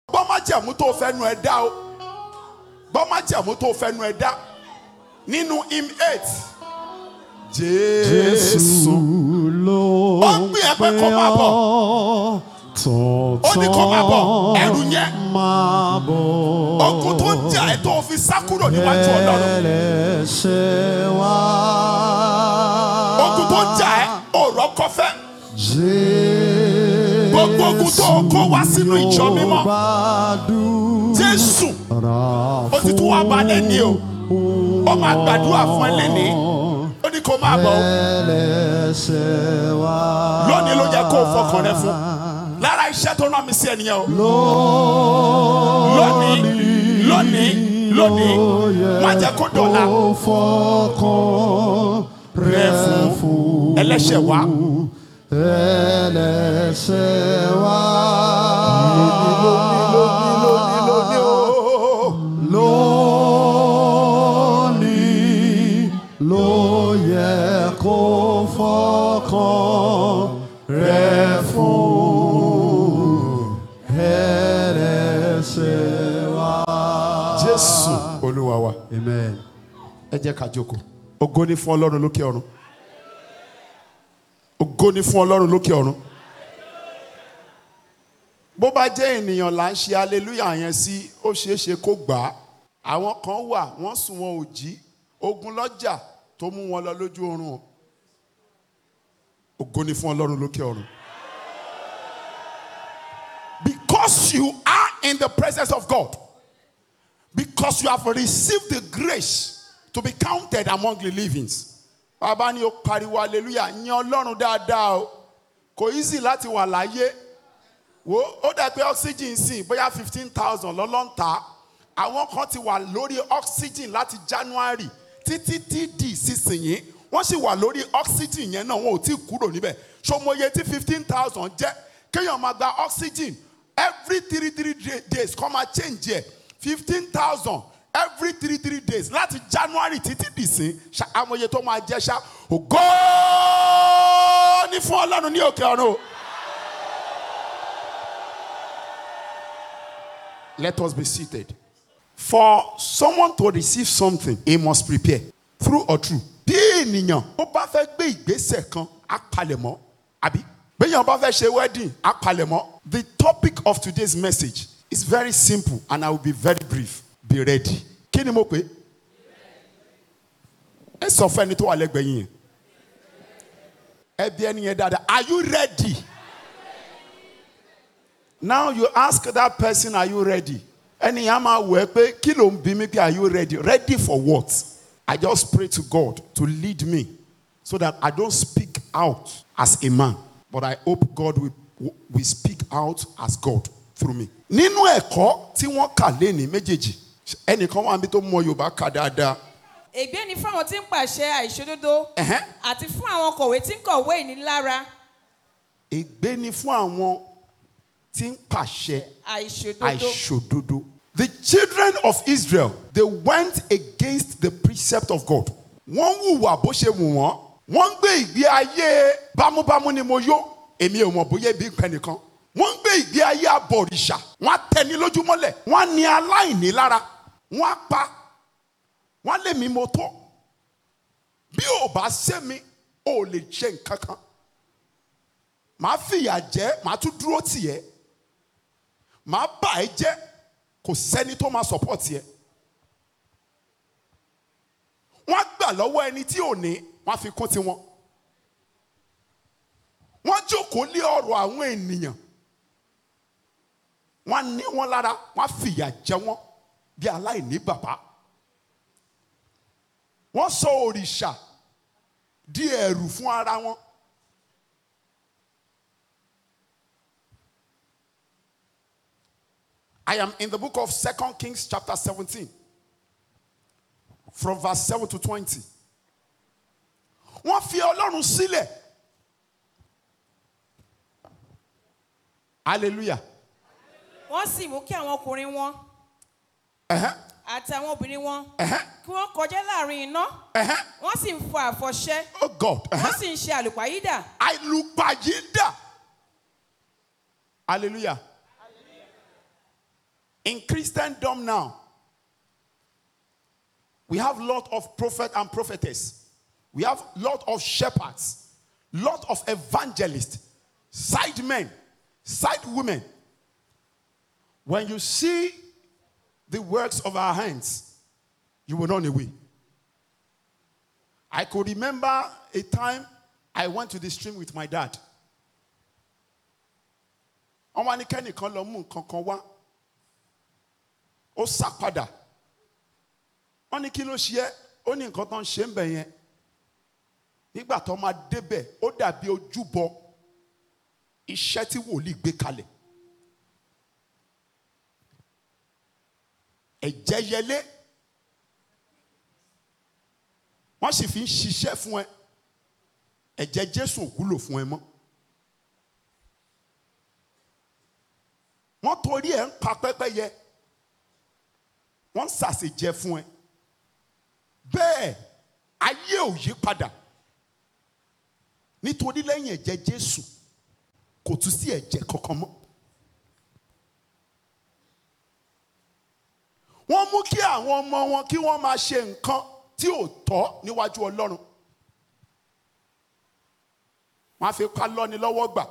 gbọ́ májẹ̀mú tó fẹ́nu ẹ̀ dá o gbọ́ májẹ̀mú tó fẹ́nu ẹ̀ dá nínú im eight jésù ló Ó ń pè ẹ́ pé kó máa bọ̀. Tọ̀tọ̀ Ó ní kó máa bọ̀, ẹ̀rù yẹn. máa bọ̀. ogun tó ń jà ẹ́ tó fi sá kúrò níwájú ọlọ́run Ẹlẹ́ṣẹ̀ wá. ogun tó ń jà ẹ́ ọ̀rọ̀ kọfẹ́ Jésù gbogbo ogun tó kó wá sínú ìjọ mímọ́ gbàdúrà jésù ó ti tún wá bá lẹ́ni o ó máa gbàdúrà fún ẹ lẹ́ni ó ní kó máa bọ̀ o. ẹlẹ́ṣẹ̀ wá. lónìí ló yẹ kó o fọkàn rẹ fún lára iṣẹ́ tó rán mi sí ẹnìyẹn o lónìí lónìí lónìí má jẹ́ kó dọ̀la Ó fọkàn rẹ fún ẹlẹ́ṣẹ̀ wá ẹlẹ́ṣẹ̀ wá. lónìí o Lónìí ló yẹ kó fọkàn rẹ̀ fún ẹlẹ́ṣẹ̀ wá. jésù olúwa wa Amen. ẹ jẹ́ ká jókòó ògo ni fún ọlọ́run lókè ọ̀run ògo ni fún ọlọ́run lókè ọ̀run bó bá jẹ́ ènìyàn là ń ṣe hallelujah yẹn sí ó ṣeé ṣe kó gbà á àwọn kan wà wọ́n sùn wọn ò jí ogun lọ́jà tó mú wọn lọ lójú oorun o ògo ni fún ọlọ́run lókè ọ̀run. because you are in the presence of God because you have received the grace to be counted among the livings. Bàbá ni ó pariwo hallelujah yan Ọlọ́run dáadáa o. Kò easy láti wà láyé. Wo ó dà pé oxygen sìn bóyá fifteen thousand lọ́lọ́ǹta. Àwọn kan ti wà lórí oxygen láti January títí tí di ìsinsìnyí. Wọ́n sì wà lórí oxygen yẹn náà wọn ò tí ì kúrò níbẹ̀. Ṣòmọye tí fifteen thousand jẹ́ kéèyàn máa gba oxygen every three three day- days kọ́ máa change ẹ̀ fifteen thousand every three three days láti january títí dìsín ṣá- amòye tó máa jẹ́ ṣá ògo ní fún ọlọ́run ní òkè ọ̀run o. let us be seated for someone to receive something he must prepare through or through. bí ènìyàn ó bá fẹ́ gbé ìgbésẹ̀ kan á palẹ̀mọ́ àbí béèyàn bá fẹ́ ṣe wedding á palẹ̀mọ́. the topic of today's message is very simple and I will be very brief be ready. kí ni mo pè é? ẹ sọ fún ẹni tó wà lẹ́gbẹ̀ẹ́ yín yẹn ẹ bí ẹni yẹn dáadáa are you ready? now you ask that person are you ready? ẹni yẹn á máa wọ̀ ẹ́ pé kí ló ń bí mi pé are you ready? ready for what? I just pray to God to lead me so that I don't speak out as a man but I hope God will, will speak out as God through me. nínú ẹ̀kọ́ tí wọ́n kà léni méjèèjì ẹnìkan wà níbi tó mọ Yorùbá kà dáadáa. ègbé ni fún àwọn tí ń pàṣẹ àìṣòdodo Ẹ̀hẹ́n. àti fún àwọn kọ̀wé tí ń kọ̀wé ìnilára ègbé ni fún àwọn tí ń pàṣẹ àìṣòdodo. àìṣòdodo. The children of Israel they went against the precept of God. Wọ́n hùwà bó ṣe wù wọ́n. Wọ́n ń gbé ìgbé ayé bámúbámú ni mo yó. Èmi ò mọ̀ bóyá ibi ń pẹ́ nìkan. Wọ́n ń gbé ìgbé ayé abọ̀rìṣà. Wọ́n á tẹni lójúmọ́lẹ̀. Wọ́n á ní aláìní lára. Wọ́n á pa. Wọ́n á lé mi mo tọ́. Bí ò bá ṣe mi, ò lè ṣe nǹkan kan. Màá fìyà jẹ́, màá tún dúró tì ẹ́ màá bà ẹ́ jẹ́ kò sẹ́ni tó máa support yẹ. wọ́n á gbà lọ́wọ́ ẹni tí ò ní wọ́n á fi kún tiwọn. wọ́n jókòó lé ọ̀rọ̀ àwọn ènìyàn. wọ́n á ní wọn lára wọ́n á fìyà jẹ wọ́n bí aláìní bàbá. wọ́n sọ òrìṣà di ẹ̀rù fún ara wọn. I am in the book of Second Kings, chapter 17, from verse 7 to 20. Wọ́n fi Ọlọ́run sílẹ̀. Hallelujah. wọ́n sì mú kí àwọn ọkùnrin wọn Ẹ̀hẹ́n, àti àwọn obìnrin wọn ẹ̀hẹ́n, kí wọ́n kọjá láàrin iná ẹ̀hẹ́n. wọ́n sì ń fọ àfọ̀ṣẹ Oh God. wọ́n ẹ̀hẹ́n. sì ń ṣe àlùpàyídà Àìlùpàyídà. Hallelujah. In Christendom now, we have lot of prophet and prophetess. We have lot of shepherds, lot of evangelists, side men, side women. When you see the works of our hands, you will run away. I could remember a time I went to the stream with my dad. wọ́n wá ní kẹ́nìkan lọ mú nǹkan kan wá ó sá padà wọ́n ní kí ló ṣe é ó ní nǹkan tó ń ṣe ń bẹ̀ yẹn nígbà tó máa débẹ̀ ó dàbí ojúbọ iṣẹ́ tí wòlíì gbé kalẹ̀ ẹ̀jẹ̀ yẹlé wọ́n sì fi ń ṣiṣẹ́ fún ẹ ẹ̀jẹ̀ Jésù ò wúlò fún ẹ mọ́. wọ́n torí ẹ̀ ń pa pẹ́pẹ́yẹ wọ́n ń sàṣèjẹ fún ẹ bẹ́ẹ̀ ayé ò yí padà nítorí lẹ́yìn ẹ̀jẹ̀ Jésù kò tún sí ẹ̀jẹ̀ kankan mọ́. wọ́n mú kí àwọn ọmọ wọn kí wọ́n máa ṣe nǹkan tí ò tọ́ níwájú Ọlọ́run wọ́n á fi ká lọ́ni lọ́wọ́ gbà.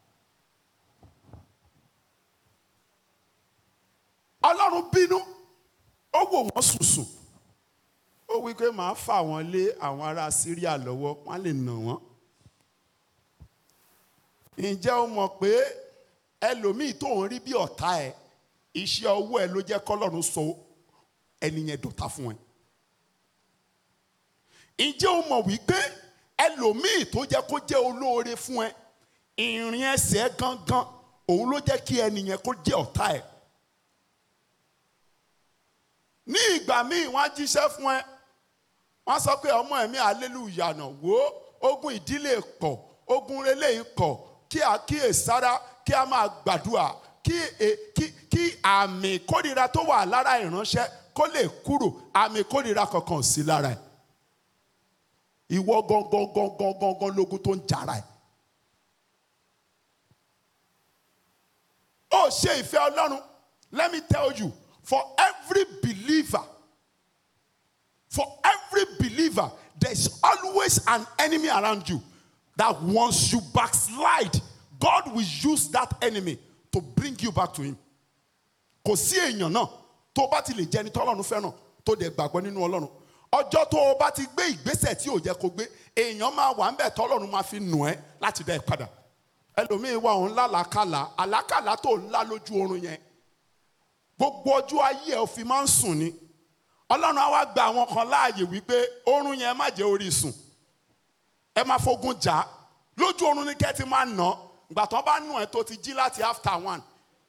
ọlọ́run bínú ó wò wọ́n sùsùn ó wí pé màá fà wọ́n lé àwọn ará Síríà lọ́wọ́ wọ́n á lè nà wọ́n. ǹjẹ́ o mọ̀ pé ẹlòmíì tó ń rí bí ọ̀tá ẹ̀ iṣẹ́ ọwọ́ ẹ ló jẹ́ kọ́lọ́run sọ ẹni yẹn dọ̀tá fún ẹ. ǹjẹ́ o mọ̀ wípé ẹlòmíì tó jẹ́ kó jẹ́ olóore fún ẹ ìrìn ẹsẹ̀ gangan òun ló jẹ́ kí ẹni yẹn kó jẹ́ ọ̀tá ẹ̀ ní ìgbà míì wọ́n á jíṣẹ́ fún ẹ wọ́n á sọ pé ọmọ ẹ̀mí hallelujah náà wò ó ogun ìdílé pọ̀ ogun relé pọ̀ kí a kíyè sára kí a máa gbàdúrà kí kí kí àmì kórìíra tó wà lára ìránṣẹ́ kó lè kúrò àmì kórìíra kankan sí lára ẹ̀ ìwọ gangan gangan gangan lógun tó ń jara ẹ̀ ó ṣe ìfẹ́ Ọlọ́run let me tell you for every believer for every believer there is always an enemy around you that once you backslide God will use that enemy to bring you back to him kò sí èèyàn náà tó bá ti lè jẹ́ ẹni tọ́lọ́run fẹ́ràn tó dẹ̀ gbàgbọ́ nínú Ọlọ́run ọjọ́ tó o bá ti gbé ìgbésẹ̀ tí ò jẹ́ kó gbé èèyàn máa wà ń bẹ̀ tọ́lọ́run máa fi nù ẹ́ láti dá ẹ padà ẹlòmíín wà òun lálàákàlà àlákàlà tó ń lá lójú oorun yẹn gbogbo ọjọ́ ayé ẹ̀ ò fi máa ń sùn ni ọlọ́run á wá gba àwọn kan láàyè wípé oorun yẹn má jẹ́ orí sùn ẹ máa fogun jà á lójú oorun ni kẹ́ ti máa nà ìgbà tó bá nù ẹ́ tó ti jí láti after one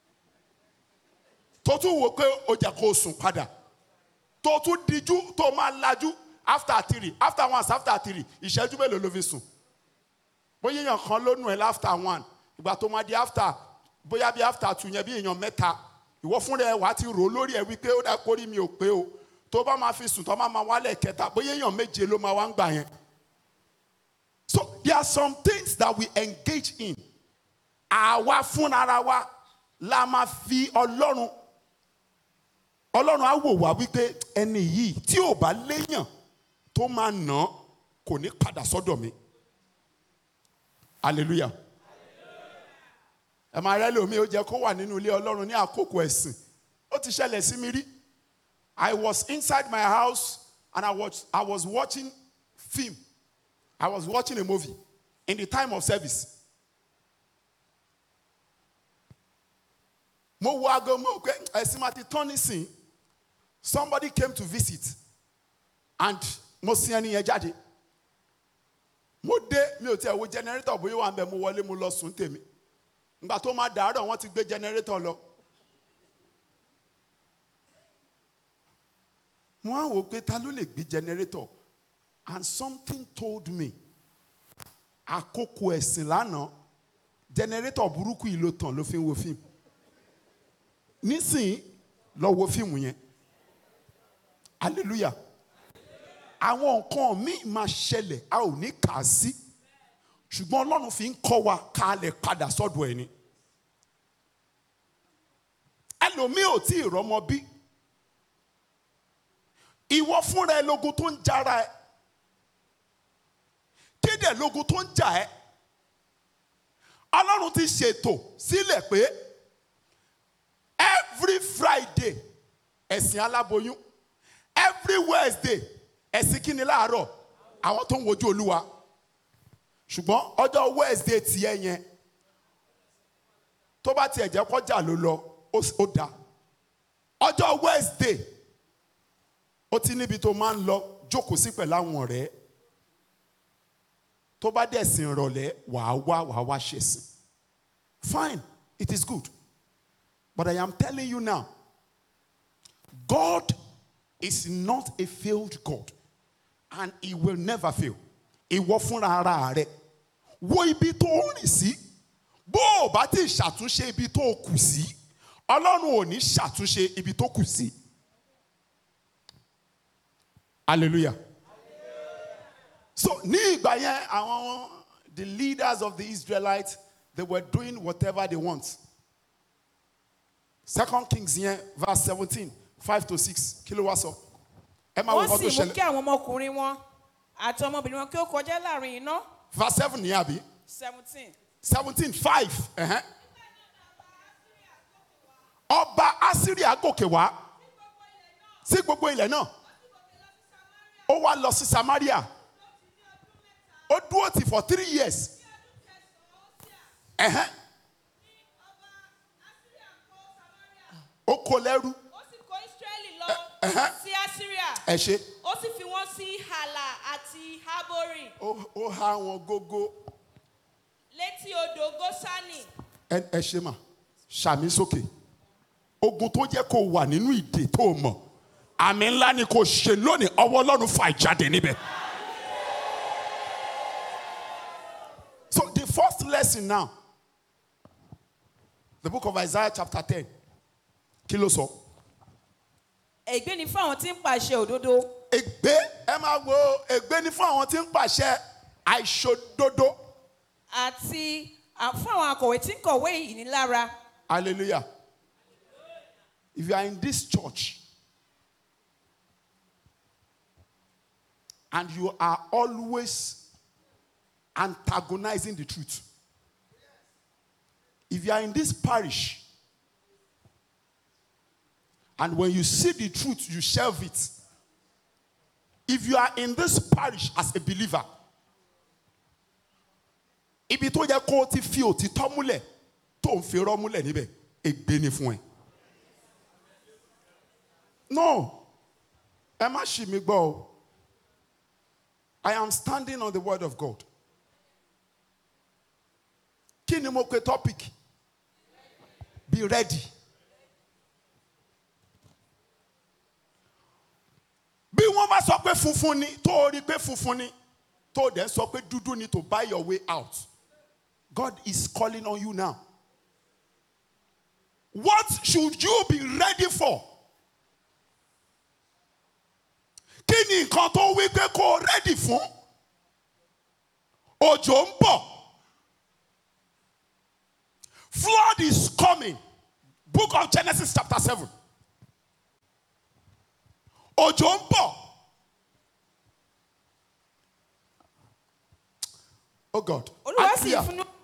tó tún wò pé ó jẹ́ kó sùn padà tó tún dijú tó máa lajú after three after one after three ìṣẹ́jú mélòó ló fi sùn bóyá èèyàn kan ló nù ẹ́ after one ìgbà tó máa di after bóyá bí after two yẹn bí èèyàn mẹ́ta ìwọ fúnra ẹ wà á ti rò lórí ẹ wípé ó dá kórìí mi ò pé o tó bá máa fi sùn tó bá máa wálẹ̀ kẹta bóyá èèyàn méje ló máa wá ń gbà yẹn. so there are some things that we engage in àwa fúnra wa la máa fi ọlọ́run ọlọ́run á wò wá wípé ẹni yìí tí ò bá léèyàn tó máa nà án kò ní padà sọ́dọ̀ mi hallelujah ẹ máa rẹ́ lómi ó jẹ́ kó wà nínú ilé ọlọ́run ní àkókò ẹ̀sìn ó ti ṣẹlẹ̀ sí mi rí I was inside my house and I was, I was watching film I was watching a movie in the time of service mo wo aago mo pé ẹ̀sìn máa ti tán nísìn somebody came to visit and mo sin ẹni yẹn jáde mo dé mi ò tiẹ̀ wo generator bóyá wà ń bẹ mo wọlé mo lọ sùn tèmi ngbà tó máa dàárọ̀ wọ́n ti gbé generator lọ. wọ́n á wò pé ta ló lè gbé generator and something told me àkókò ẹ̀sìn lánàá generator burúkú yìí ló tàn ló fi ń wo fíìmù nísìnyí lọ wo fíìmù yẹn hallelujah àwọn nǹkan míì máa ṣẹlẹ̀ a ò ní kà á sí ṣùgbọ́n ọlọ́run fi ń kọ́ wa ká lè padà sọ́dọ̀ ẹ̀ ni ẹlòmíì ò tí ì rọmọ bí ìwọ fúnra ẹ lógun tó ń jara ẹ kéde lógun tó ń jà ẹ ọlọ́run ti ṣètò sílẹ̀ pé every friday ẹ̀sìn aláboyún every wednesday ẹ̀sìn kíni láàárọ̀ àwọn tó ń wojú olúwa ṣùgbọ́n ọjọ́ wednesday tiẹ̀ yẹn tó bá tiẹ̀ jẹ́ kọjá ló lọ ó s- ó dáa ọjọ́ wednesday ó ti níbi tó máa ń lọ jókòó sí pẹ̀lú àwọn ọ̀rẹ́ tó bá dẹ̀ sìn ìrọ̀lẹ́ wàá wá wàá wá ṣe sìn fine it is good but I am telling you now God is not a failed God and he will never fail ìwọ fúnra ara rẹ wo ibi tó ń rìn sí bó o bá ti ṣàtúnṣe ibi tó o kù sí ọlọ́run ò ní ṣàtúnṣe ibi tó kù sí hallelujah so ní ìgbà yẹn àwọn the leaders of the Israelites they were doing whatever they want second kings yẹn verse seventeen five to six kí ló wá sọ ẹ máa wo wọ́n nǹkan tó sì mú kí ṣẹlẹ̀ àwọn ọmọkùnrin wọn àti ọmọbìnrin wọn kí ó kọjá láàrin iná verse seven ní àbí seventeen. seventeen five ẹ̀hẹ́n. ọba asiria gòkè wá sí gbogbo ilẹ̀ náà ó wá lọ sí samaria ó dúró tì for three years ẹ̀hẹ́n. ó kó lẹ́rú ó sì kó israẹli lọ ẹ̀hẹ́. sí asiria ẹ ṣe ó sì fi wọn sí hala àti habori ó ó há wọn gógó létí odò gosani ẹ ẹ ṣe mà ṣàmì sókè ogun tó jẹ́ kó wà nínú ìdè tó o mọ̀ àmì ńlá ni kò ṣe lónìí ọwọ́ ọlọ́run fà jáde níbẹ̀. so the first lesson now the book of Isaiah chapter ten kí ló sọ. ègbé ni fún àwọn tí ń pàṣẹ òdodo ègbé ẹ máa wo ègbé ni fún àwọn tí ń pàṣẹ àìṣòdodo àti à- fún àwọn akọ̀wé tí ń kọ̀wé ìnilára hallelujah if you are in this church and you are always antagonizing the truth if you are in this parish and when you see the truth you shelve it if you are in this parish as a believer ibi tó yẹ kó o ti fi òtítọ́ múlẹ̀ tó ń fi irọ́ múlẹ̀ níbẹ̀ ègbé ni fún ẹ. no ẹ má ṣì mí gbọ́ o I am standing on the word of God. kí ni mo pe topic be ready. bí wọ́n bá sọ pé funfun ni tó o rí pé funfun ni tó o dẹ̀ sọ pé dúdú ni to buy your way out God is calling on you now. What should you be ready for? Kí ni nǹkan tó wí pé kó o ready fún? Òjò ń bọ̀. Flood is coming. Book of Genesis chapter seven. Òjò ń bọ̀. Oh God. olúwa sì Hallelujah. fúnú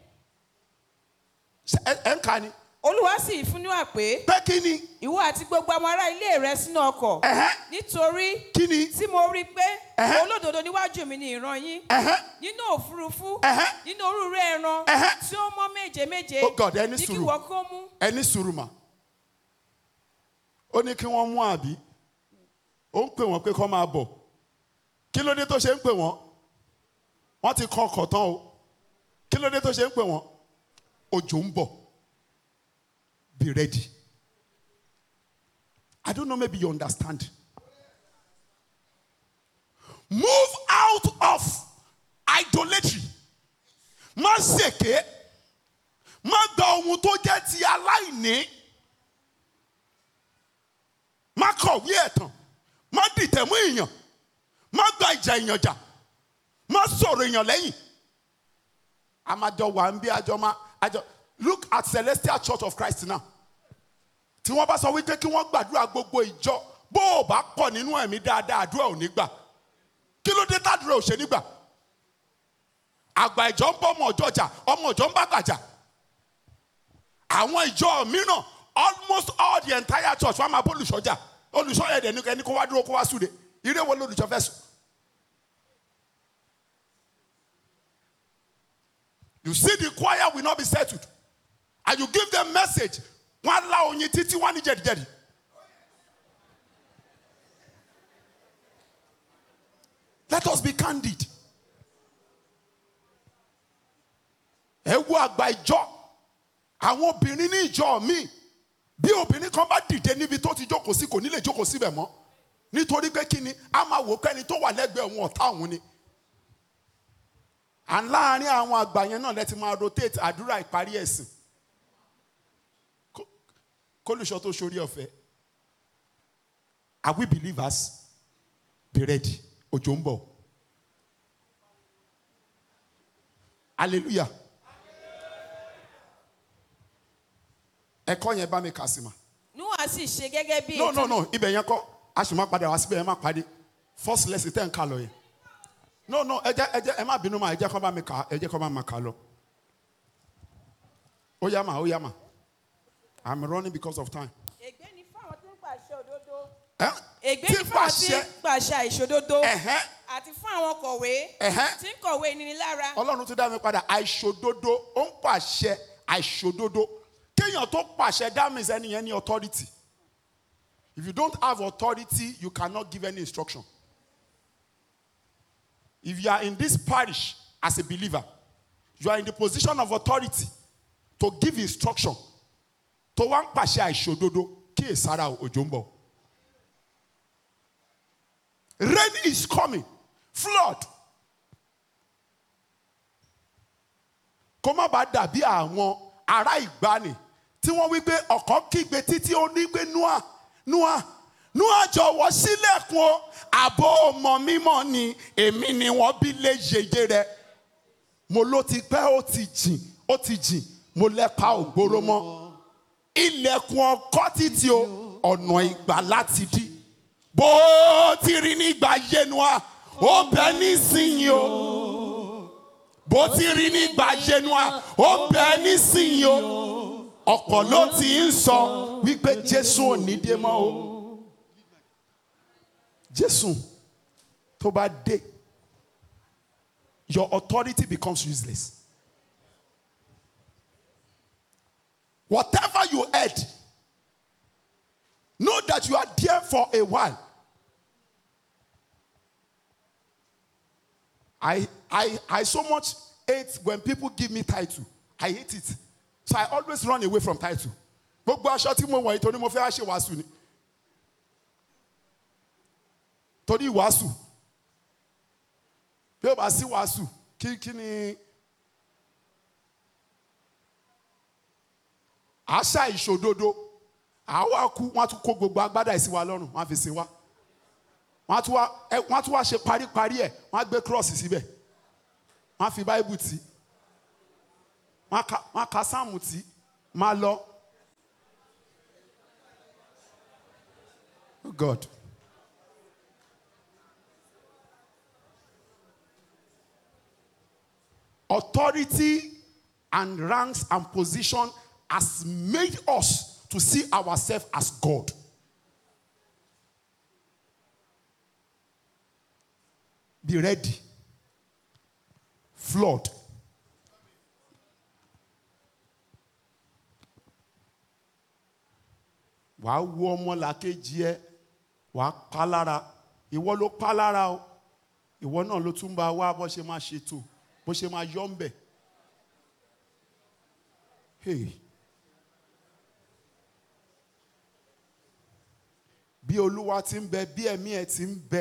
Ṣé ẹ ẹ ń ka ni. olúwa sì fúnú àpé Pé kí ni? ìwọ àti gbogbo àwọn ará ilé rẹ sínú ọkọ̀ Ẹ̀hẹ́. nítorí Kí ni? tí mo rí i pé Ẹ̀hẹ́. olódodo níwájú mi ni ìran yín Ẹ̀hẹ́. nínú òfurufú Ẹ̀hẹ́. nínú orúurú ẹran Ẹ̀hẹ́. tí ó mọ́ méje méje Oh God, ẹ ní ní kí sùúrù. wọ́n kó mú Ẹ ní sùúrù mà. Ó ní kí wọ́n mú àbí. Ó ń pè wọ́n pé kọ́ máa bọ̀. Kí ló dé tó ṣe ń pè wọ́n? Wọ́n ti kọ́ ọkọ̀ tán o. Kí ló dé tó ṣe ń pè wọ́n? Òjò ń bọ̀. Be ready. I don't know, maybe you understand. Move out of idolatry. Má ṣèké. Má gba ohun tó jẹ́ ti aláìní. Má kọ̀wé ẹ̀tàn. Má dìtẹ̀ mú èèyàn. Má gba ìjà èèyàn jà. Má sọ̀rọ̀ èèyàn lẹ́yìn. Àmàjọ wà ń bí àjọ máa àjọ look at Celestial Church of Christ now. tí wọ́n bá sọ wípé kí wọ́n gbàdúrà gbogbo ìjọ bó o bá pọ̀ nínú ẹ̀mí dáadáa àdúrà ò ní gbà kí ló dé tàdúrà ò ṣe nígbà àgbà ìjọ ń bọ́ ọmọ ọjọ́ jà ọmọ ìjọ ń bá gbàjà àwọn ìjọ mìíràn almost all the entire church wọn máa bó olùṣọ́jà olùṣọ́ yẹn dẹ̀ ní ẹni kó wá dúró kó wá súre ire wo lolùṣọ́ fẹ́ sùn. you see the choir will not be settled and you give them message wọn á la oyin títí wọn ní jẹ̀díjẹ̀dí. let us be candid. ẹ wo àgbà ìjọ àwọn obìnrin ní ìjọ mi bí obìnrin kan bá dìde níbi tó ti jókòó sí kò ní lè jókòó síbẹ̀ mọ́ nítorí pé kí ni a máa wò kẹ́ni tó wà lẹ́gbẹ̀ẹ́ òun ọ̀tá òun ni à ń láàárín àwọn àgbà yẹn náà lẹ́tí máa rotate àdúrà ìparí ẹ̀sìn Kó- kólùṣọ́ tó ṣorí ọ̀fẹ́ are we believers be ready òjò ń bọ̀ hallelujah ẹ̀kọ́ yẹn bá mi kà sí ma níwọ̀n sì ṣe gẹ́gẹ́ bí no no no ibẹ̀ yẹn kọ́ a sì máa padà wá síbẹ̀ yẹn máa pàdé first lesson tẹ̀ ń kà lọ yẹn no no ẹ jẹ́ ẹ jẹ́ ẹ má bínú ma ẹ jẹ́ kọ́ bá mi kà ẹ jẹ́ kọ́ bá mi kà lọ ó yá ma ó yá ma i'm running because of time. ègbé ni fún àwọn tí ń pàṣẹ òdodo ẹ ègbé tí ni fún àwọn tí pàṣẹ ń pàṣẹ àìṣòdodo ẹ̀hẹ́ àti fún àwọn kọ̀wé ẹ̀hẹ́ tí ń kọ̀wé ìnínilára ọlọ́run tún dá mi padà àìṣòdodo ó ń pàṣẹ àìṣòdodo kéèyàn tó pàṣẹ that means ẹni yẹn ní authority if you don't have authority you cannot give any instruction if you are in this parish as a believer you are in the position of authority to give instruction tó wá ń pàṣẹ àìṣòdodo kí èsàrà òjò ń bọ̀ rain is coming flood kó má bàa dàbí àwọn ará ìgbani tí wọ́n wí pé ọ̀kan kígbe títí ó ní pé noah noah noah jọ̀wọ́ sílẹ̀kùn o àbò ọmọ mímọ́ ni èmi ni wọ́n bí lé yeye rẹ̀ mo ló ti pẹ́ ó ti jìn ó ti jìn mo lẹ́pa ògbóró mọ́ ilẹ̀kùn ọkọ́ títí o ọ̀nà ìgbà láti dí bó ti rí nígbà yẹnuwa ó bẹ nísìnyí o bó ti rí nígbà yẹnuwa ó bẹ nísìnyí o ọ̀pọ̀ ló ti ń sọ wípé jésù ò ní dé mọ́ o jésù tó bá dé your authority becomes useless. Whatever you heard, know that you are there for a while. I, I, I so much hate when people give me title. I hate it. So I always run away from title. Gbogbo aṣọ tí mo wọ̀ yìí torí mo fẹ́ wá ṣe wàásù ni. Torí wàásù. Bí o bá sí wàásù, kí kí ni àṣà ìṣòdodo àwa kú wọn á tún kó gbogbo agbádá ìsìn wa lọ́rùn wọn á fi sin wa wọn á tún wá ẹ wọn á tún wá ṣe paríparí ẹ wọn á gbé cross síbẹ̀ wọn á fi báíbù tì wọn á ka wọn á ka sáàmù tì máa lọ. Oh God. Authority and ranks and position has made us to see ourselves as God. Be ready. Flood. wàá wo ọmọ làkejì ẹ wàá pa lára ìwọ ló pa lára o ìwọ náà ló tún bá wá bó ṣe máa ṣètò bó ṣe máa yọ ń bẹ̀. Hey. bí olúwa ti ń bẹ bí ẹ̀mí ẹ̀ ti ń bẹ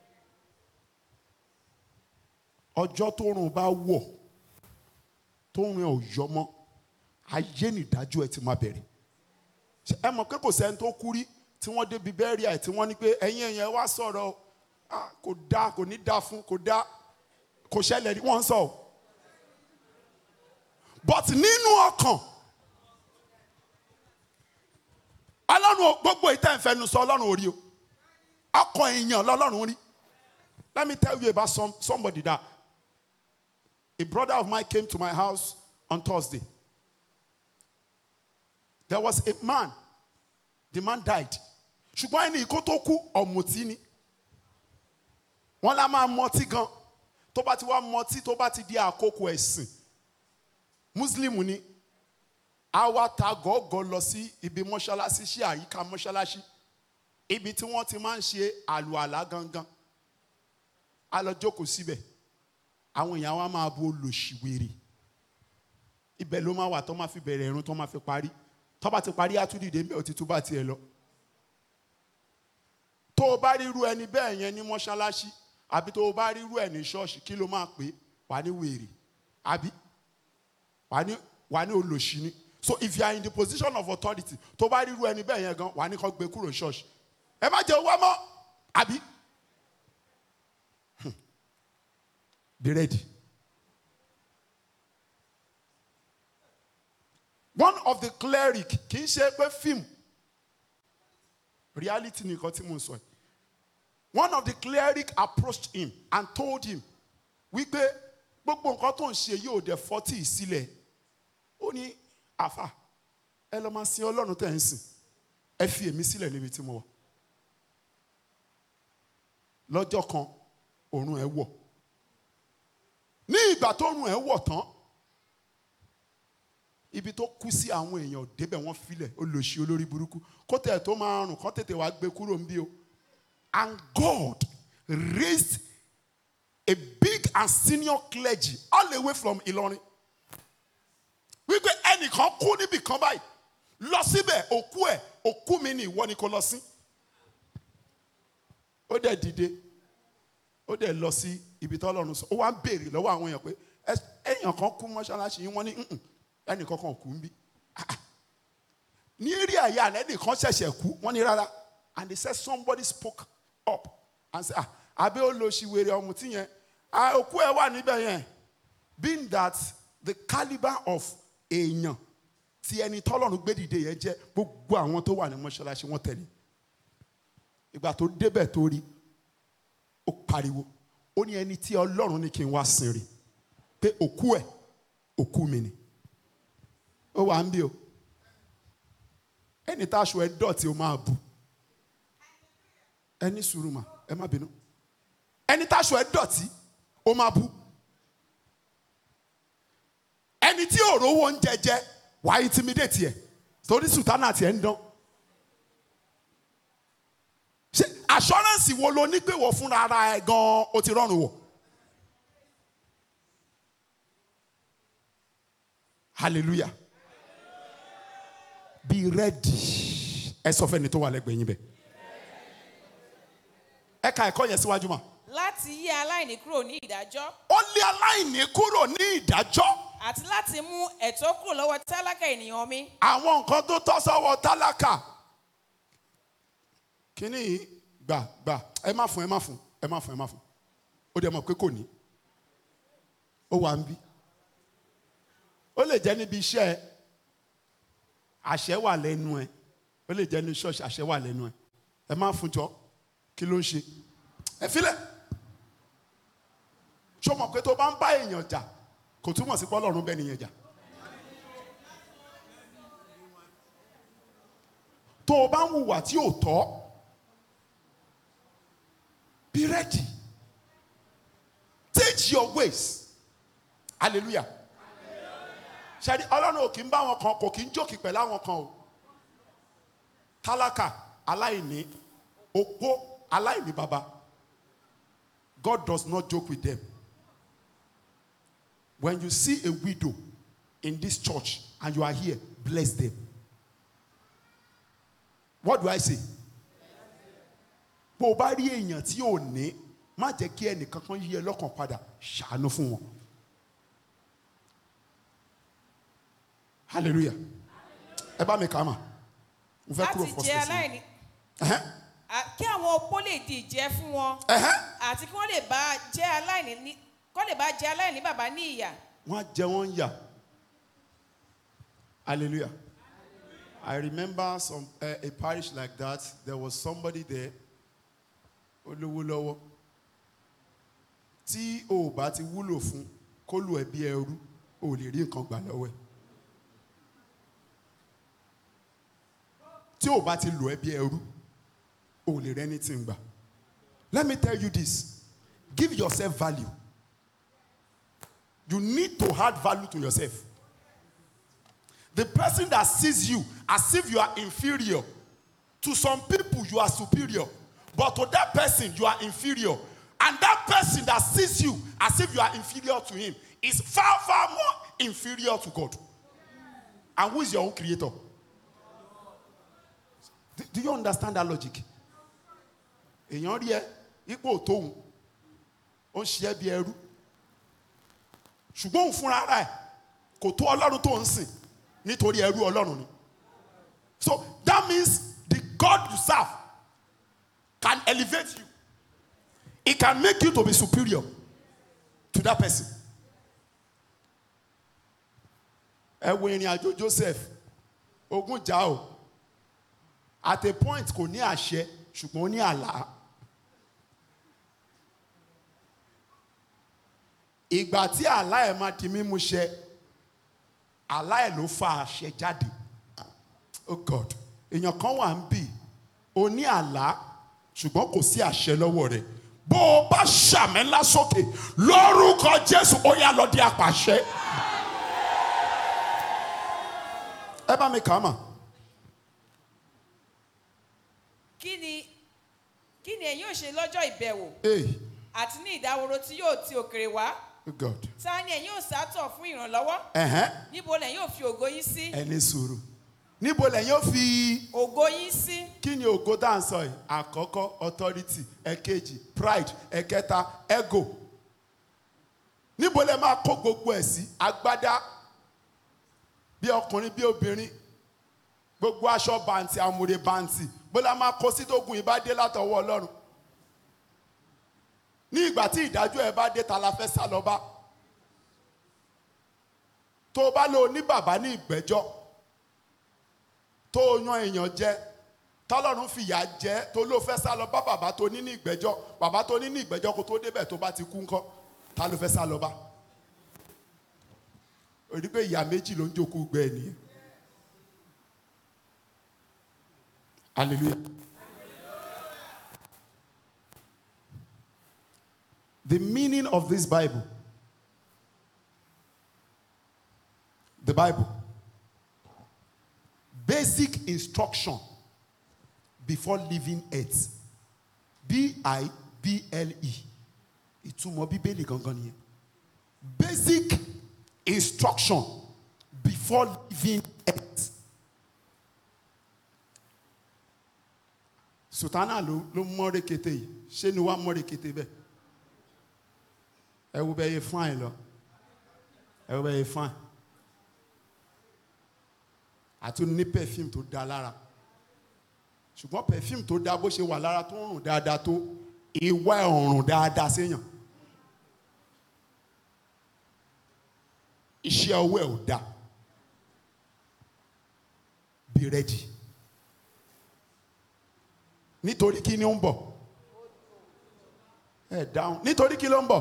ọjọ́ tó rùn bá wọ̀ tó rùn ẹ̀ ò yọ mọ́ ayé nìdájọ́ ẹ̀ ti máa bẹ̀rẹ̀ Ṣé ẹ mọ̀ pé kò sẹ́ni tó kú rí tí wọ́n débi bẹ́ẹ̀rì ẹ̀ tí wọ́n ní pé ẹ̀yin ẹ̀yẹn wá sọ̀rọ̀ o. Ah, kò dáa kò ní dáa fún kò dáa kò ṣẹlẹ̀ rí wọ́n ń sọ o but nínú ọkàn ọlọ́run ò- gbogbo ìtẹ́ ìfẹ́nu sọ ọlọ́run ò rí o ọkàn èèyàn lọ́lọ́run rí let me tell you about some, somebody that a brother of mine came to my house on Thursday there was a man the man died ṣùgbọ́n ẹni kó tó kú ọ̀mùtí ni wọ́n lá máa mọtí gan tó bá ti wá mọtí tó bá ti di àkókò ẹ̀sìn muslim ni a wá ta gọ́gọ́ lọ sí ibi mọ́ṣáláṣí sí àyíká mọ́ṣáláṣí ibi tí wọ́n ti máa ń ṣe àlùalá gangan a lọ jókòó síbẹ̀ àwọn èèyàn wa máa bo olùṣìwèrè ibẹ̀ ló máa wà tó máa fi bẹ̀rẹ̀ irun tó máa fi parí tó bá ti parí àtúndìdé ń bẹ̀ òtítù bá tiẹ̀ lọ tó o bá ríru ẹni bẹ́ẹ̀ yẹn ní mọ́ṣáláṣí àbí tó o bá ríru ẹ̀ ní ṣọ́ọ̀ṣì kí ló máa pè é wà ní wèrè àbí wà ní wà ní olòṣì ni so if you are in the position of authority tó bá ríru ẹni bẹ́ẹ̀ yẹn gan wà ní kó gbé kúrò ṣọ́ọ̀ṣì ẹ má jẹ́ owó mọ́ àbí Hmm. be ready. one of the cleric kì í ṣe pé fíìmù reality nìkan tí mo ń sọ yìí one of the cleric approached him and told him wípé gbogbo nǹkan tó ń ṣe yóò dé fọ́tì sílẹ̀ ó ní àfà ẹ lọ́ máa sin ọlọ́run tẹ̀ ń sìn ẹ fi èmi sílẹ̀ níbi tí mo wà lọ́jọ́ kan òrùn ẹ̀ wọ̀ ní ìgbà tó òrùn ẹ̀ wọ̀ tán ibi tó kú sí àwọn èèyàn ò débẹ̀ wọ́n filẹ̀ olóṣì olórí burúkú kó tẹ̀ tó máa rùn kó tètè wá gbé kúrò níbí o and God raised a big and senior clergy all the way from Ìlọrin wípé ẹnìkan kú níbì kan báyìí lọ síbẹ̀ òkú ẹ̀ òkú mi ni ìwọ ni kò lọ sí ó dẹ̀ dìde ó dẹ̀ lọ sí ibi tó Ọlọ́run sọ ó wá ń béèrè lọ́wọ́ àwọn èèyàn pé "Ẹ- èèyàn kan kú mọ́ṣáláṣí yín wọ́n ní "Mm-mm, ẹnìkan kan ò kú ń bí Ah, ah. ní eré àyà àná ẹnìkan ṣẹ̀ṣẹ̀ kú wọ́n ní rárá and they said somebody spoke up and said ah àbí ó lo ṣìwèrè ọ̀mùtí yẹn ah òkú ẹ̀ wà níbẹ̀ yẹn being that the calibre of èèyàn tí ẹni tọ́lọ́run gbé dìde yẹn jẹ́ gbogbo àwọn tó wà ní mọ́ṣáláṣí wọ́n tẹ̀lé ìgbà tó débẹ̀ tó rí ó pariwo ó ní ẹni tí ọlọ́run ní kí n wá sin rí pé òkú ẹ̀ òkú mi ni ó wà ń bí o ẹni tá aṣọ ẹ dọ̀tí ó máa bù ẹni sùúrù mà ẹ má bínú ẹni tá aṣọ ẹ dọ̀tí ó máa bù ẹni tí òrówó ń jẹjẹ wàá intimidate ẹ torí sùtánà tiẹ̀ ń dán ṣe assurance wo lo ní pé wọ́n fúnra ara ẹ gan-an o ti rọrùn wọ̀ hallelujah be ready ẹ sọ fẹ́ni tó wà lẹ́gbẹ̀ẹ́ yín bẹ́ẹ̀ ẹ ka ẹ̀kọ́ yẹn síwájú mà láti yí aláìní kúrò ní ìdájọ́ ó lé aláìní kúrò ní ìdájọ́ àti láti mú ẹ̀tọ́ kúrò lọ́wọ́ tálákà ènìyàn mi àwọn nǹkan tó tọ́ sọ́wọ́ tálákà kínní yìí gbà gbà ẹ má fún ẹ má fún ẹ má fún ẹ má fún ó dẹ̀ mọ̀ pé kò ní ó wà ń bí ó lè jẹ́ níbi iṣẹ́ ẹ àṣẹ wà lẹ́nu ẹ ó lè jẹ́ ní ṣọ́ọ̀ṣì àṣẹ wà lẹ́nu ẹ ẹ má fún jọ kí ló ń ṣe ẹ filẹ̀ ṣó mọ̀ pé tó bá ń bá èèyàn jà kò túmọ̀ sí pọ́lọ́run bẹ́ẹ̀ nìyẹn jà. tó o bá ń hùwà tí ò tọ́ be ready teach your ways hallelujah ṣáàdì ọlọ́run ò kì í bá wọn kan kò kì í jókì pẹ̀lú àwọn kan o tálákà aláìní opó aláìní baba God does not joke with them when you see a widow in this church and you are here bless them what do I say bó o bá rí èèyàn tí ò ní má jẹ́ kí ẹnìkan kan yí ẹ lọ́kàn padà ṣàánú fún wọn hallelujah ẹ bá mi kà á mà mo fẹ́ kúrò láti first jẹ person aláìní Ẹhẹ́n, à- kí àwọn opó lè di ìjẹ fún wọn ẹhẹ́n. àti kí wọ́n lè bá jẹ́ aláìní ní kọ́ lè bá jẹ́ aláìní bàbá ní ìyà wọ́n á jẹ wọ́n ń yà hallelujah I remember some uh, a parish like that. There was somebody there. Olówó lọ́wọ́. Tí o ò bá ti wúlò fún kó lù ẹ́ bí ẹrú, o ò lè rí nǹkan gbà lọ́wọ́ ẹ̀. Tí o ò bá ti lù ẹ́ bí ẹrú, o ò lè rí anything gbà. Let me tell you this. Give yourself value. You need to add value to yourself. The person that sees you as if you are inferior, to some people you are superior, but to that person you are inferior. And that person that sees you as if you are inferior to him is far, far more inferior to God. And who is your own creator? Do, do you understand that logic? èèyàn rí ẹ ipò tóun ó ń ṣe ẹ́ bí ẹrú ṣùgbọ́n òun fúnra ara ẹ̀ kò tó ọlọ́run tó ń sìn nítorí ẹrú ọlọ́run ni so that means the God you serve can elevate you it can make you to be superior to that person ẹ wo ìrìn àjò Joseph ogun jà o at a point kò ní àṣẹ ṣùgbọ́n ó ní àlá ìgbà tí àlá ẹ̀ máa di mímú ṣẹ àlá ẹ̀ ló fa àṣẹ jáde oh God èèyàn kan wà ń bì ó ní àlá ṣùgbọ́n kò sí àṣẹ lọ́wọ́ rẹ̀ bó o bá ṣàmì ńlá sókè lórúkọ Jésù ó yá lọ di apàṣẹ ẹ bá mi kà á mà. kí ni kí ni ẹ̀yin ò ṣe lọ́jọ́ ìbẹ̀wò Hey, àti ní ìdáwòrò tí yóò ti òkèrè wá oh God. ta ni ẹ̀yin ò sátọ̀ fún ìrànlọ́wọ́ Ẹ̀hẹ́n. níbo lẹ̀yin ò fi ògo yín sí ẹ ní sùúrù níbo lẹ́yìn ó fi ògo yín sí kí ni ògo tá à ń sọ yìí àkọ́kọ́ authority ẹ̀kejì pride ẹ̀kẹta ego níbo lẹ máa kó gbogbo ẹ̀ sí agbádá bí ọkùnrin bí obìnrin gbogbo aṣọ bàǹtì àmùrè bàǹtì bó la máa kó sí tógun ìbá dé látọwọ́ ọlọ́run ní ìgbà tí ìdájọ́ ẹ bá dé ta la fẹ́ sá lọ bá tó o bá lò ní bàbá ní ìgbẹ́jọ́ tó o yan èèyàn jẹ tọ́lọ́run fìyà jẹ tó ló fẹ́ sá lọ bá bàbá tó ní ní ìgbẹ́jọ́ bàbá tó ní ní ìgbẹ́jọ́ kó tó débẹ̀ tó bá ti kú ńkọ́ ta ló fẹ́ sá lọ bá òní pé ìyá méjì ló ń jókòó gbẹ ẹ nìyẹn hallelujah the meaning of this bible the bible basic instruction before leaving earth b-i-b-l-e ìtumọ̀ bíbélì gangan nìyẹn basic instruction before leaving earth sultana ló ló mọ́ rekete yìí ṣé ni wàá mọ́ rekete bẹ́ẹ̀ ẹ wo bẹ́ẹ̀ yẹ fine lọ ẹ wo bẹ́ẹ̀ yẹ fine àti ní perfume tó da lára ṣùgbọ́n perfume tó da bó ṣe wà lára tó ń rùn dáadáa tó ìwà ẹ̀ ò rùn dáadáa séèyàn iṣẹ́ ọwọ́ ẹ̀ ò da be ready nítorí kí ni ó ń bọ̀ ẹ dáhùn nítorí kí ló ń bọ̀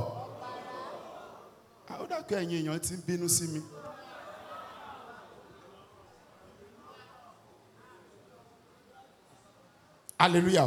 àwọn dàgbà ẹ̀yin èèyàn ti ń bínú sí mi. hallelujah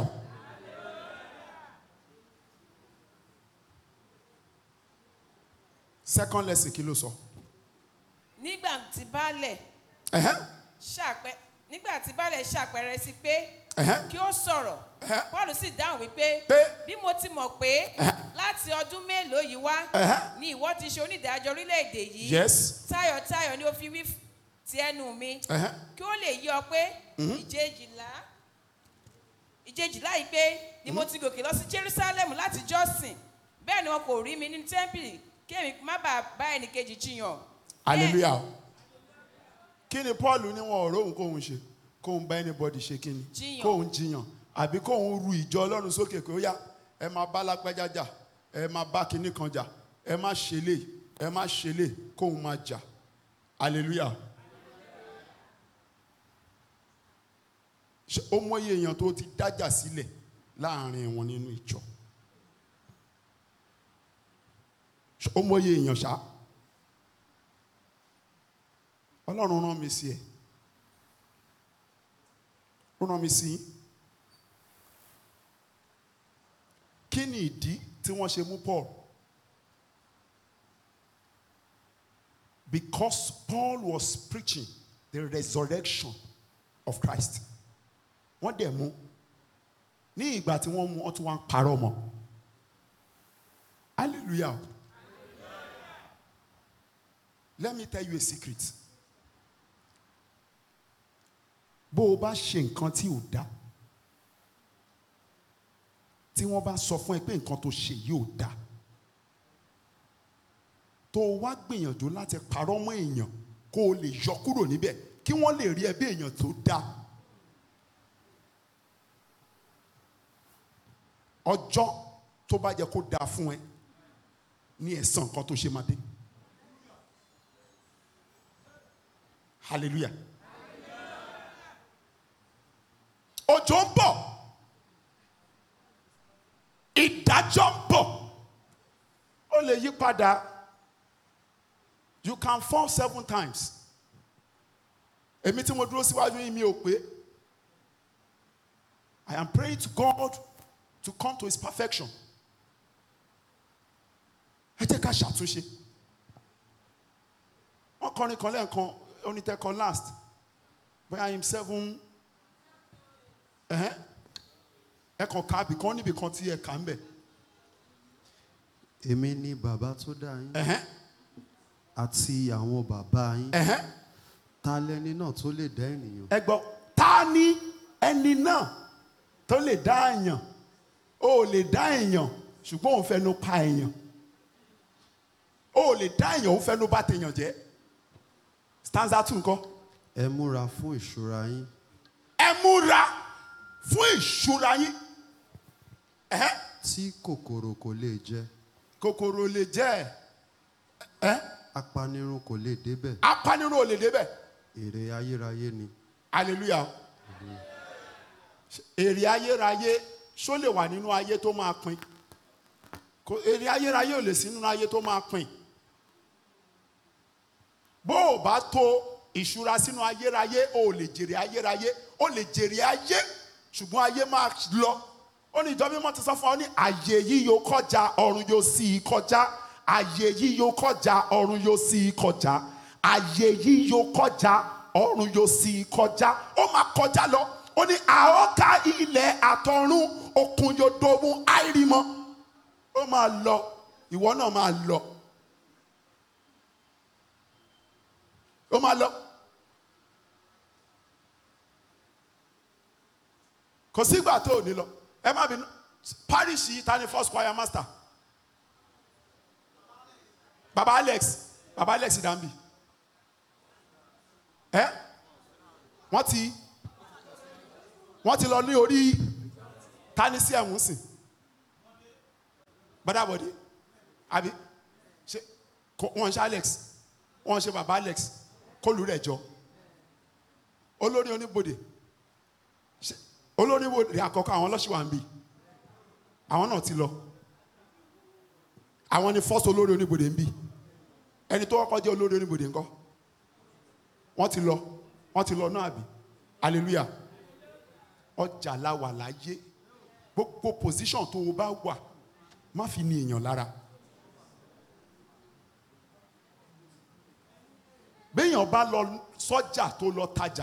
second lesson kí ló sọ. nígbà tí baálẹ̀ Ẹ̀hẹ́n, ṣàpẹ nígbà tí baálẹ̀ ṣàpẹrẹ sí pé ẹ̀hẹ́n, kí ó sọ̀rọ̀ Ẹ̀hẹ́. paul sì dáhùn wípé Pé? bí mo ti mọ̀ pé láti ọdún mélòó yìí wá Ẹ̀hẹ́. ni ìwọ ti ṣe onídàájọ́ orílẹ̀-èdè yìí yes tayọ̀tayọ̀ ni ó fi wí ti ẹnu mi Ẹ̀hẹ́n. kí ó lè yí ọ pé ìjejìlá ìjejìlá yìí pé ni mo ti gòkè lọ sí jerusalem láti jọ́sìn bẹ́ẹ̀ ni wọn kò rí mi nínú tẹ́ḿpìlì kí èmi má bàa bá ẹnìkejì jiyàn. hallelujah kí ni paul ní wọn ò róhùn kóhun ṣe kóhun bá anybody ṣe kí ni Jiyàn. kóhun jiyàn àbí kóhun ru ìjọ ọlọ́run sókè kó yá ẹ máa bá lágbájá jà ẹ máa bá kinní kan jà ẹ má ṣe lè ẹ má ṣe lè kóhun máa jà hallelujah Ṣé ó mọyì èèyàn tó ti dájà sílẹ̀ láàrin wọn nínú ìjọ Ṣé ó mọyì èèyàn ṣá ọlọ́run rán mi sí ẹ ó rán mi sí yín. kí ni ìdí tí wọ́n ṣe mú Paul because Paul was preaching the resurrection of Christ wọ́n dẹ̀ mú ní ìgbà tí wọ́n mú wọ́n tún wá ń parọ́ mọ́ hallelujah let me tell you a secret bó o bá ṣe nǹkan tí ò dáa tí wọ́n bá sọ fún ẹ pé nǹkan tó ṣe yìí ò dáa tó o wá gbìyànjú láti parọ́ mọ́ èèyàn kó o lè yọ kúrò níbẹ̀ kí wọ́n lè rí ẹ bí èèyàn tó dáa ọjọ́ tó bá jẹ́ kó dáa fún ẹ ní ẹ̀san nǹkan tó ṣe máa dé hallelujah òjò ń bọ̀ ìdájọ́ ń bọ̀ ó lè yí padà you can fall seven times èmi tí mo dúró síwájú yìí mi ò pé I am praying to God to come to his perfection ẹ jẹ́ ká ṣàtúnṣe wọ́n kọrin kan lẹ́ẹ̀kan onítẹ̀kọ last bóyá him seven ẹ̀hẹ́n ẹ kàn ká bìkan níbi kan tí ẹ kà ń bẹ̀ èmi ni bàbá tó dá yín ẹ̀hẹ́n àti àwọn bàbá yín ẹ̀hẹ́n ta lẹni náà tó lè dá ènìyàn ẹ gbọ́ ta ni ẹni náà tó lè dá èèyàn ó lè dá èèyàn ṣùgbọ́n òun fẹnu pa èèyàn ó lè dá èèyàn òun fẹnu bá tèèyàn jẹ́ stanza two nǹkan ẹ múra fún ìṣúra yín ẹ múra fún ìṣúra yín ẹ̀hẹ́n tí kòkòrò kò lè jẹ kòkòrò lè jẹ́ ẹ apanirun kò lè débẹ̀ apanirun ò lè débẹ̀ èrè ayérayé ni hallelujah èrè ayérayé ṣó lè wà nínú ayé tó máa pin kò èrè ayérayé ò lè sí nínú ayé tó máa pin bó o bá tó ìṣúra sínú ayérayé o ò lè jèrè ayérayé o lè jèrè ayé ṣùgbọ́n ayé máa lọ ó ní ìjọba mímọ́ ti sọ fún ọ ní àyè yìí yóò kọjá ọ̀run yóò sì í kọjá àyè yìí yóò kọjá ọ̀run yóò sì í kọjá àyè yìí yóò kọjá ọ̀run yóò sì í kọjá ó máa kọjá lọ ó ní àọ́ká ilẹ̀ àtọ̀run òkun yóò dogun àìrímọ́ ó máa lọ ìwọ náà máa lọ ó máa lọ kò sígbà tó ò ní lọ ẹ má bínú parish yìí ta ni first choir master baba alex baba alex dambi ẹ wọ́n ti wọ́n ti lọ ní orí tani sí ẹ̀wọ̀n sìn bọ́dàbọ̀dé àbí ṣe kò- wọ́n ṣe alex wọ́n ṣe baba alex kólu rẹ̀ jọ olórí oníbodè ṣe- olórí oníbodè àkọ́kọ́ àwọn ọlọ́ṣìwà ń bì àwọn náà ti lọ àwọn ni first olórí oníbodè ń bì ẹni tó kọ́kọ́ jẹ́ olórí oníbodè ńkọ́ wọ́n ti lọ wọ́n ti lọ náà àbí hallelujah ọjà la wà láyé gbogbo position tó o bá wà má fi ní èèyàn lára béèyàn bá lọ sọ́jà tó lọ tajà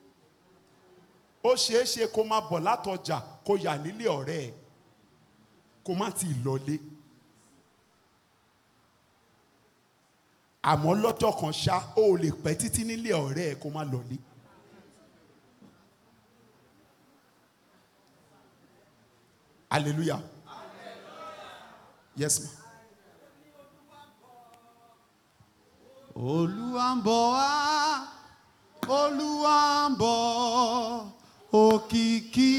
ó ṣeé ṣe kó má bọ̀ látọjà kó yà nílé ọ̀rẹ́ ẹ̀ kó má ti lọlé àmọ́ lọ́jọ́ kan ṣá ó lè pẹ́ títí nílé ọ̀rẹ́ ẹ̀ kó má lọlé. hallelujah yes ma olúwa ń bọ̀ wá olúwa ń bọ̀ òkìkí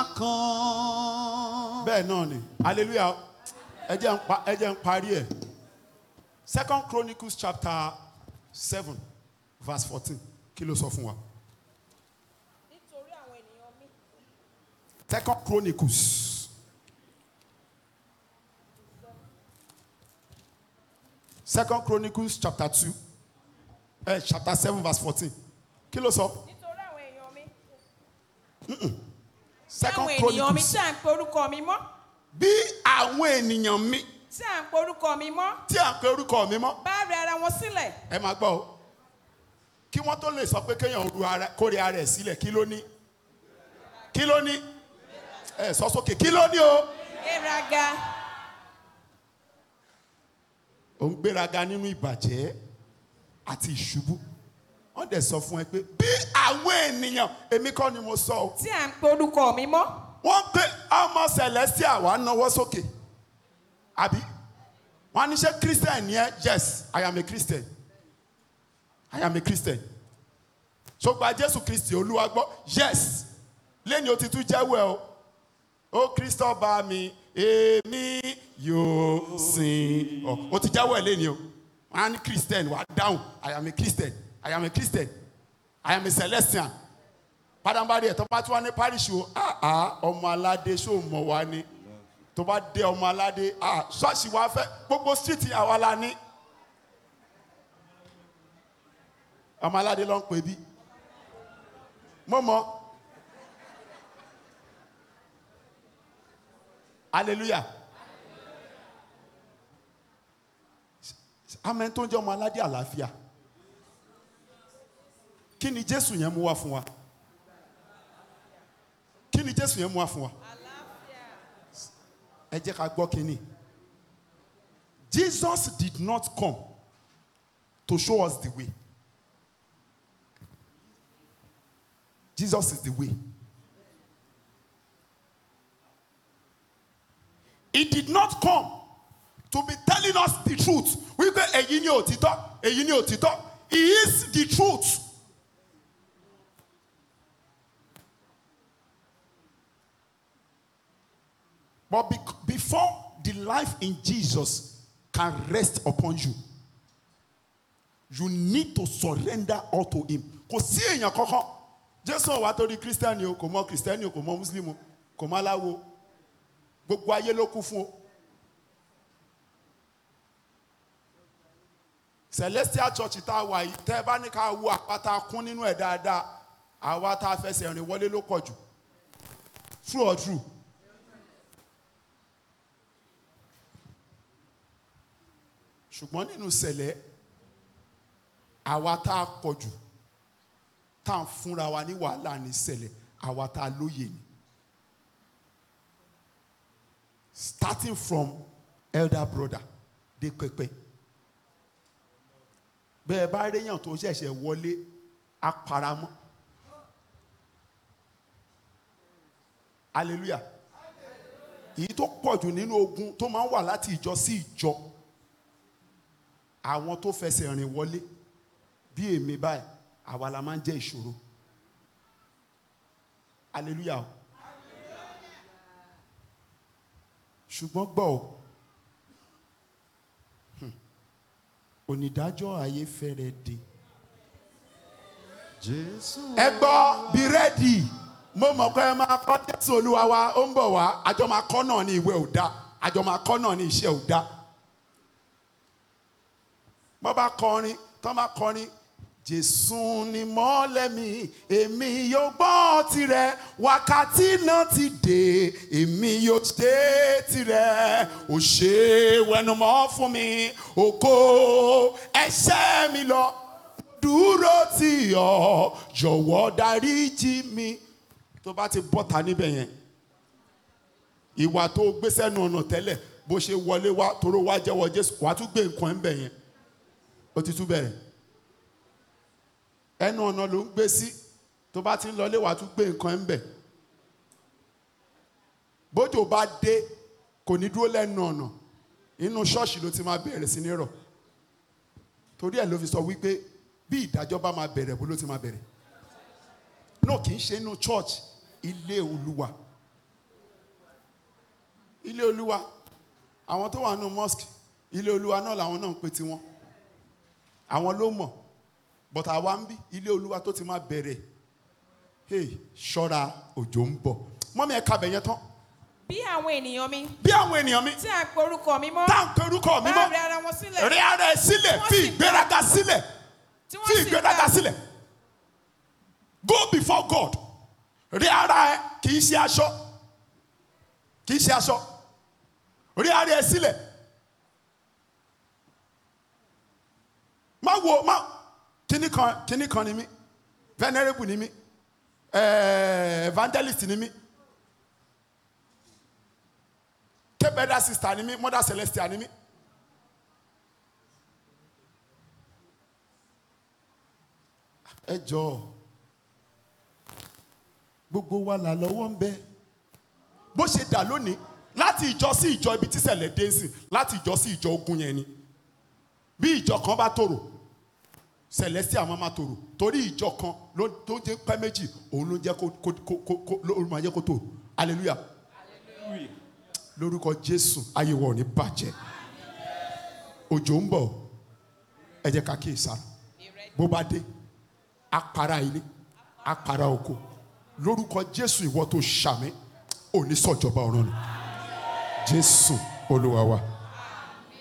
akàn. bẹ́ẹ̀ náà ni hallelujah ẹ jẹ́ n pa ẹ jẹ́ n parí ẹ̀ second chronicles chapter seven verse fourteen kí ló sọ fún wa nítorí àwọn ènìyàn mi second chronicles second chronicles chapter two eh, chapter seven verse fourteen kí ló sọ nítorí àwọn èèyàn mi second àwọn ènìyàn mi chronicles tí à ń pe orúkọ mi mọ́ bí àwọn ènìyàn mi tí à ń pe orúkọ mi mọ́ tí à ń pe orúkọ mi mọ́ bá rẹ ara wọn sílẹ̀ ẹ máa gbọ́ o kí wọ́n tó lè sọ pé kéèyàn ru ara kórè ara ẹ̀ sílẹ̀ kí ló ní kí ló ní ẹ sọ sókè kí ló ní o. gbéraga ò ń gbéraga nínú ìbàjẹ́ àti ìṣubú wọ́n dẹ̀ sọ fún ẹ pé bí àwọn ènìyàn èmi kọ́ ni mo sọ o tí à ń pe orúkọ mi mọ́ wọ́n pé ọmọ celestia wà náwó sókè àbí wọ́n á ní ṣe christian ni ẹ yes i am a christian i am a christian ṣùgbọ́n jésù kristi olúwa gbọ́ yes lẹ́ni o ti tún jẹ́wọ́ ẹ o ó kristo bá mi èmi yóò sìn ọ o ti jẹ́wọ́ ẹ lẹ́ni o wọ́n á ní christian wà dáhùn i am a christian i am a christian i am a celestian padàbàdì ẹ̀ tó bá tún wá ní parish o àá ọmọ aládé ṣó mọ̀ wá ní tó bá dé ọmọ aládé àá ṣọ́ọ̀ṣì wa fẹ́ gbogbo street àwa la ní ọmọ aládé ló ń pè bí mo mọ hallelujah amen tó ń jẹ́ ọmọ aládé àlàáfíà kí ni jésù yẹn mú wá fún wa kí ni jésù yẹn mú wá fún wa ẹ jẹ́ ká gbọ́ kínní jesus did not come to show us the way jesus is the way he did not come to be telling us the truth wípé èyí ni òtítọ́ èyí ni òtítọ́ he is the truth. But be- before the life in Jesus can rest upon you, you need to surrender all to him. Kò sí èèyàn kankan. Jésù ò wá torí Kírísítẹ́nì o, kò mọ Kírísítẹ́nì o, kò mọ Mùsùlùmí o, kò mọ aláwo. o. Gbogbo ayé ló kú fún o. Celestial Church tá a wà yìí, tẹ́ ẹ bá ní ká wo àpáta kún nínú ẹ̀ dáadáa, àwa tá a fẹsẹ̀ rìn wọlé ló pọ̀ jù. True or true? ṣùgbọ́n nínú sẹ̀lẹ̀ àwa tá a pọ̀ jù tá a fúnra wa ní wàhálà ní sẹ̀lẹ̀ àwa tá a lóye ni starting from elder brother dé pẹpẹ bẹ́ẹ̀ bá réyàn tó ṣẹ̀ṣẹ̀ wọlé aparamọ́ hallelujah èyí tó pọ̀ jù nínú ogun tó máa ń wà láti ìjọ sí ìjọ àwọn tó fẹsẹ̀ rìn wọlé bí èmi báyìí àwa la máa ń jẹ́ ìṣòro hallelujah o ṣùgbọ́n gbọ́ o Hmm. onídàájọ́ ayé fẹ́rẹ̀ dé jésù ẹ gbọ́ bí rẹ́dì mo mọ̀ pé ẹ máa kọ́ jésù olúwa wa ó ń bọ̀ wá àjọ máa kọ́ náà ní ìwé ò dá àjọ máa kọ́ náà ní iṣẹ́ ò dá bọ́ bá kọrin tọ́ bá kọrin jésù ni mọ́lẹ̀ mi èmi yóò gbọ́ tirẹ̀ wákàtí náà ti dé èmi yóò dé tirẹ̀ ò ṣe wẹnumọ́ fún mi ògo ẹ̀ṣẹ̀ mi lọ dúró tì ọ́ jọ̀wọ́ dáríjì mi tó bá ti bọ́ta níbẹ̀ yẹn ìwà tó gbé sẹ́nu ọ̀nà tẹ́lẹ̀ bó ṣe wọlé wá toró wá jẹ́wọ́ jésù wàá tún gbé nǹkan ẹ̀ ń bẹ̀ yẹn ó ti tún bẹ̀rẹ̀ ẹnu ọ̀nà ló ń gbé sí tó bá ti ń lọlé wàá tún gbé nǹkan ẹ̀ ń bẹ̀ bójú bá dé kò ní dúró lẹ́nu ọ̀nà inú ṣọ́ọ̀ṣì ló ti máa bẹ̀rẹ̀ sí ní rọ̀ torí ẹ̀ ló fi sọ wípé bí ìdájọ́ bá máa bẹ̀rẹ̀ bó ló ti máa bẹ̀rẹ̀ náà kì í ṣe inú church ilé olúwa ilé olúwa àwọn tó wà nínú mosque ilé olúwa náà làwọn náà ń pe tiwọn àwọn ló mọ̀ but àwa ń bí ilé olúwa tó ti máa bẹ̀rẹ̀ hey ṣọ́ra òjò ń bọ̀ mọ́mí ẹ̀ kabẹ̀ yẹn tán bí àwọn ènìyàn mi bí àwọn ènìyàn mi tí à ń pe orúkọ mi mọ́ tá à ń pe orúkọ mi bá mọ́ rẹ ara wọn sílẹ̀ rí ara ẹ sílẹ̀ Wọ́n fi sì ìgbéraga sílẹ̀ tí fi wọ́n sì ìgbéraga gbà sílẹ̀ go before God rí ara ẹ kì í ṣe aṣọ kì í ṣe aṣọ rí ara ẹ sílẹ̀ má wo má kíní kan kíní kan ni mí venerable ni mí eh, evangelist ni mí kébẹ́dà sister ni mí mother celestial ni mí. ẹ jọ gbogbo wa là lọ́wọ́ ń bẹ bó ṣe dà lónìí láti ìjọ sí ìjọ ibi tí ṣẹlẹ̀ dé sí láti ìjọ sí ìjọ ogun yẹn ni bí ìjọ kan bá tòrò celestial máa ma tòrò torí ìjọ kan ló tó jẹ́ pẹ́ méjì òun ló jẹ́ kó kó kó kó kó ló máa jẹ́ kó tòrò hallelujah lórúkọ jésù ayé wa ò ní bàjẹ́ òjò ń bọ̀ ẹ jẹ́ ká kíyèsára bó bá dé apara ilé apara oko lórúkọ jésù ìwọ tó ṣàmì òní sọjọba ọ̀run nù jésù olúwa wa.